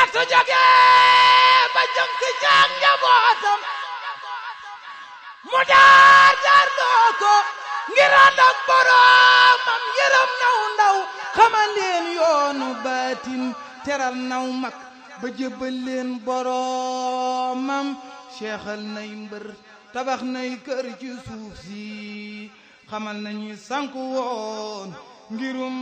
su jóge ba jëm si caag njabootam mu daar daar loo ko ngir ànd ak boroomam yërëm naw ndaw xamal leen yoonu baatin teral naw mag ba jébbal leen boroomam seexal nay mbër tabax nay kër ci suuf si xamal nañu sanku woon ngirum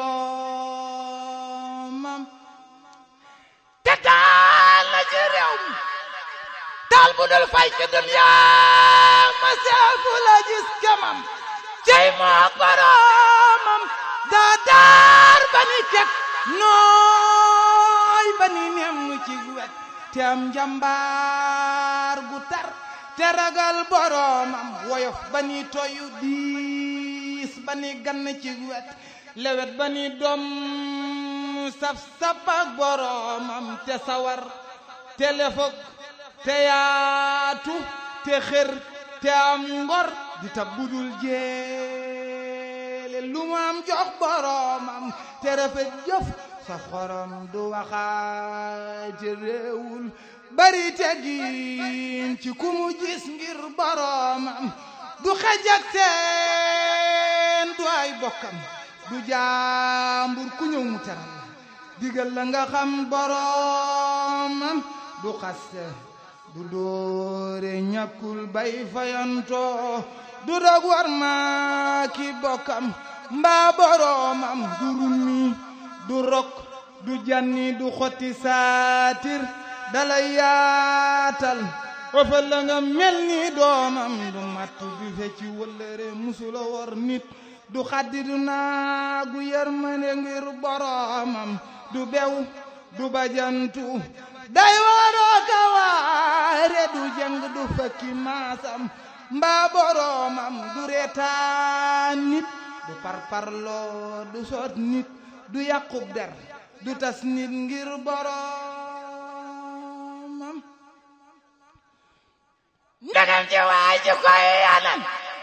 boroomam te taal na ci réew mi taal bu dul fay ci duniyaa ma seefu la gis kemam cey moo boroomam daa daar ba ni kek nooy ba ni nem ci wet te am njambaar gu tar te ragal boroomam woyof ba ni toyu diis ba ni gann ci wet lewet ba ni doom saf saf ak boroomam te sawar te lefok te yaatu te xër te am ngor di tab budul jeele lu mu am jox boroomam te rafet jëf sa xorom du waxaate réewul bari teggin ci ku mu gis ngir boroomam du xej ak seen du ay bokkam du jaambur ku ñëw mu teral la digal la nga xam boroomam du xaste du doore ñàkkul bay fayantoo du dog war ma ki bokkam mbaa boroomam du rummi du rok du janni du xotti saatir dalay yaatal wafal la nga mel ni doomam du matt du fecci wëllëre musula wor nit du xaddi du naagu yërmande ngir boroomam du bew du bajantu day waroo ka waare du jëng du fakki maasam mbaa boroomam du reetaan nit du parparloo du soot nit du yàqub der du tas nit ngir boroomam ndegam ci waay ci koy anam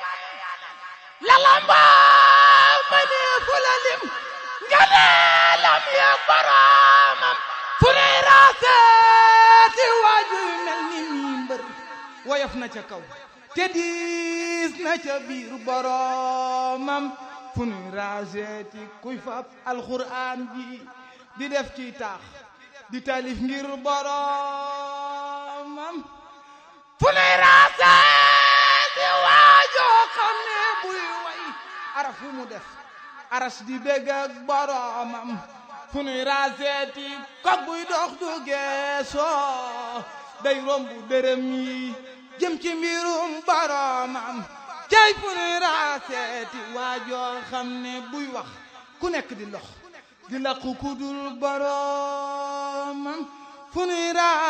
lalamba ma ne fu la lim nga ne lam ya boroomam fu ne raaseeti waaju mel ni mii mbër woyof na ca kaw te diis na ca biir boroomam fu nuy raaseeti kuy fab alxuraan ji di def ci taax di talif ngir boroomam fu nuy raaseeti waajoo xam ne buy way araf fu mu def aras di bégg ak boroomam fu nuy raaseeti kog buy dox du geesoo day rombu dërëm yi jëm ci mbirum boroomam cay fu nuy raaseeti waajoo xam ne buy wax ku nekk di lox di laqu ku dul boroomam fu nuy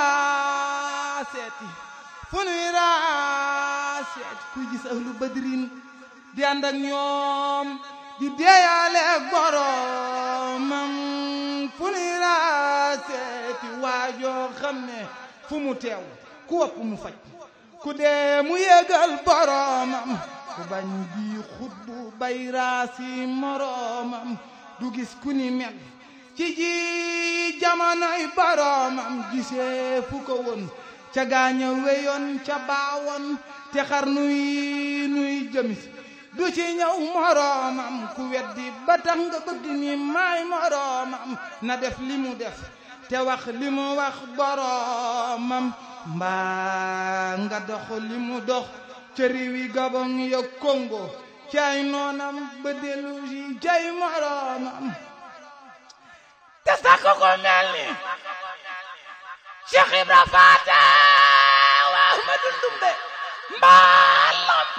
raaseeti fu nuy raaseeti kuy gis ahlu badrin di ànd ak ñoom di deeyaale ak boroomam fu nuy raaseeti waajoo xam ne fu mu teew ku wopp mu faj ku dee mu yégal boroomam ku bañ bii xutbu bay raasi moroomam du gis ku ni mel ci ji jamonoy boroomam gisee fu ko woon ca gaaña weyoon ca baawoon te xar nuy nuy jëmis du ci ñëw moroomam ku weddi ba tax nga bëgg ni maay moroomam na def li mu def te wax li mu wax boroomam mbaa nga dox li mu dox ca réewi Gabon ya Congo cay noonam ba dellu si cay moroomam te sakk ko mel ni Cheikh Ibra Faata wa Ahmadu Ndumbe mbaa lamp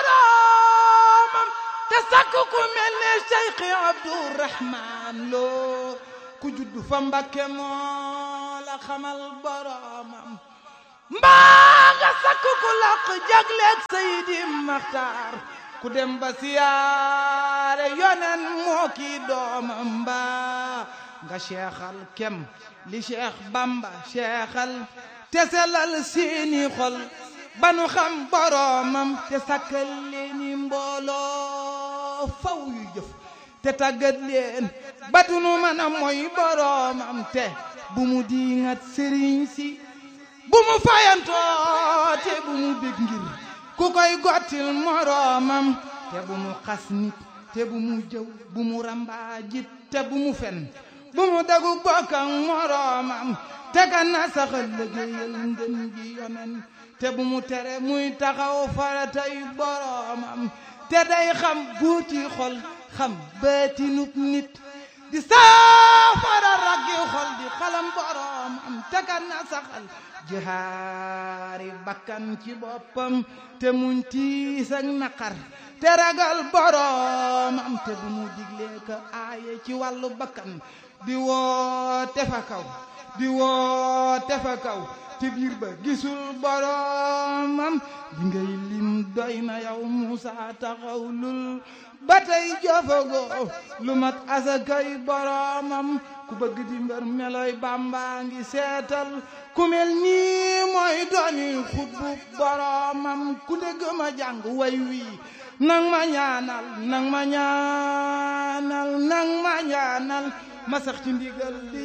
boroomam te sakk ku mel ne Cheikh Abdourahman Lo ku juddu fa Mbakke moo la xamal boroomam mbaa nga sakk ku laq jagleeg Seydi Maxtaar ku dem ba siyaare yonen moo kii doomam mbaa nga seexal kem li Cheikh Bamba seexal te selal seeni xol ba nu xam boroomam te sakkal leeni mbooloo faw yu jëf te tàggat leen ba du nu mën a mooy boroomam te bu mu diingat sëriñ si bu mu fayantoo te bu mu bég ngir ku koy gottil moroomam te bu mu xas nit te bu mu jëw bu mu rambaajit te bu mu fen bu mu dagu bokk ak moroomam te ka na saxal liggéeyal ngën gi yonen te bu mu tere muy taxaw faratay boroomam te day xam buuti xol xam baatinub nit di saafara raggi xol di xalam boroomam te ka na saxal jihaari bakkan ci boppam te muñ tiis ak naqar te ragal boroomam te bu mu diglee ka aaye ci wàllu bakkan di woote fa kaw di woote fa kaw te biir ba gisul boroomam di ngay lim doy na yow Muusa taxawlul ba tey jofagoo lu mat asakay boroomam ku bëgg di mbër meloy Bàmba ngi seetal ku mel nii mooy dooni xutbu boroomam ku dégg ma jàng way wii nang ma ñaanal nang ma ñaanal nang ma ñaanal ma sax ci ndigal li